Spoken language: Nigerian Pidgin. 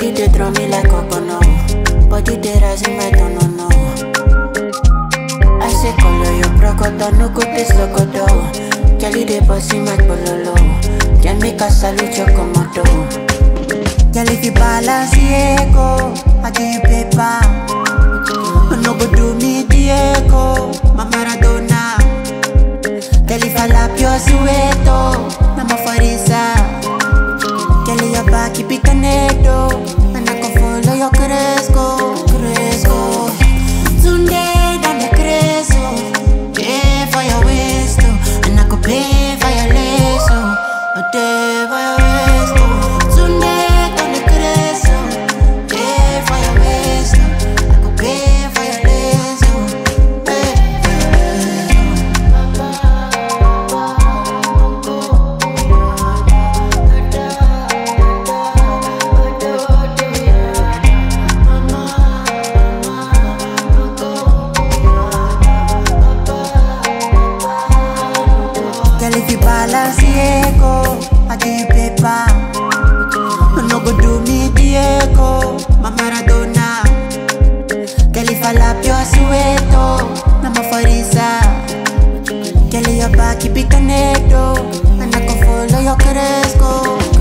Body they draw me like Obono. Body they rise in my don't know. I say color your procoto, no go taste locodo. Kelly they bossy my bololo. Can make a salute your commando. Girl, if you balance ego, I give you paper. No go do me Diego, my Maradona. Girl, if I lap your sueto, I'm a farisa. Girl, your back, keep it canedo. And I can follow your cresco, cresco. Tunde, dame creso. Pay for your waist, oh. and I could pay for your lace, oh. A day for your waist, oh. Tunde, dame creso. Pay for your waist, oh. I could pay for your lace, oh. Pay for your lace, oh. Girl, if you balance ego, I give you paper. No go do me Diego, my Maradona. Girl, if I lap your sueto, I'm a farisa. Girl, your back, keep it canedo. And I can follow your cresco.